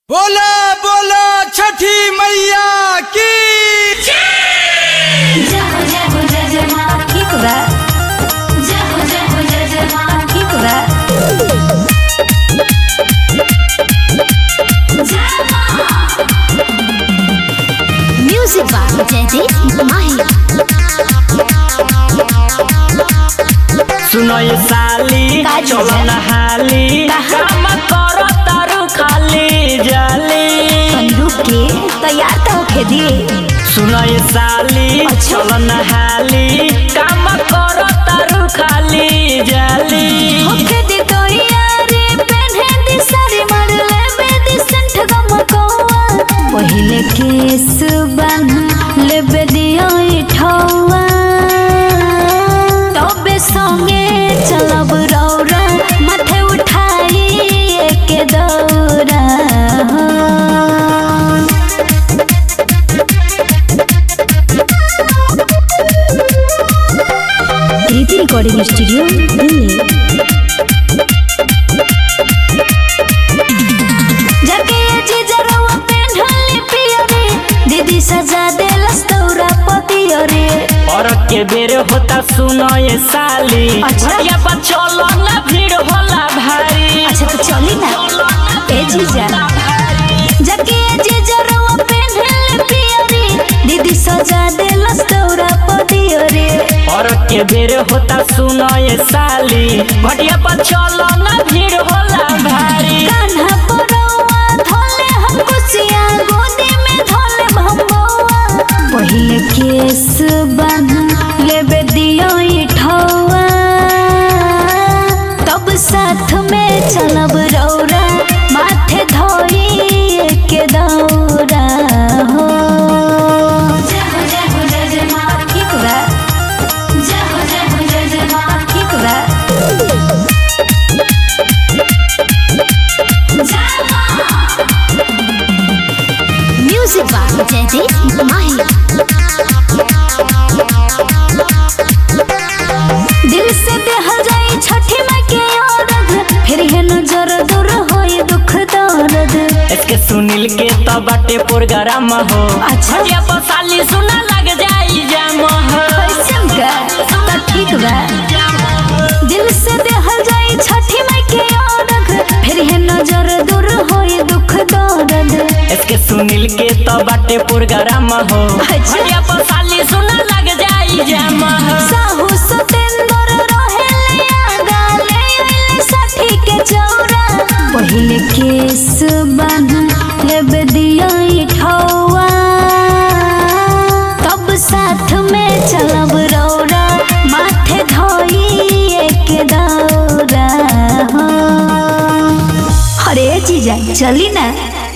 बोला बोला छठी मैया की जय हो जय हो जय जय माँ की खुदा जय हो जय हो जय जय माँ की खुदा जय माँ म्यूजिक बाय जयदीप माही सुनो ये साली का जी? चलो नहाली कहाँ? काम करो तारू खाली जाली बंदूक के तैयार तो होके दिए सुनो ये साली अच्छा। चलो नहाली काम करो तारू खाली जाली होके दे तो यारे पहने दी सारी मर ले बेदी संठ गम कोआ पहले केस बन ले बेदियो इठौआ तबे संगे चलब रौरा माथे उठाई एक दौरा प्रीति रिकॉर्डिंग स्टूडियो दिल्ली जाके जे जरवा पेन्हले पियरे दीदी सजा देलस तौरा पतियरे और के बेर होता सुनो ये साली अच्छा। या पर चलो ना भीड़ होला भारी अच्छा तो चली ना ए जीजा जाके जे जरवा पेन्हले पियरे दीदी सजा देलस तौरा पतियरे और के बेर होता सुनो ये साली भटिया पर चलो ना भीड़ होला भारी कान्हा परौआ धोले हम कुसिया गोदी में धोले भंबौआ पहिले केस बन लेबे दियो इठौआ तब साथ में चलब रौरा माथे धोई के दौरा हो जय हो जय हो जय जय माँ की खुदा जय हो जय हो जय जय माँ की खुदा म्यूजिक बाय जयदीप माही दिल से बेहल जाई छठी माई के औरत फिर है नजर दूर होई दुख दर्द इसके सुनील के तो बाटे प्रोग्राम हो अच्छा। भटिया पर साली सुना लग जाई जाम हो कैसन का तो ठीक बा दिल से बेहल जाई छठी माई के औरत फिर है नजर दूर होई दुख दर्द इसके सुनील के तो बाटे प्रोग्राम हो अच्छा। भटिया पर साली सुना लग जाई जाम हो साहू सतेंद्र रहेले आगा ले आइले साठी के चौरा पहिले केस बन लेबे दियो इठौआ तब साथ में चलब रौरा माथे धोई एक दौरा हो अरे जीजा चली ना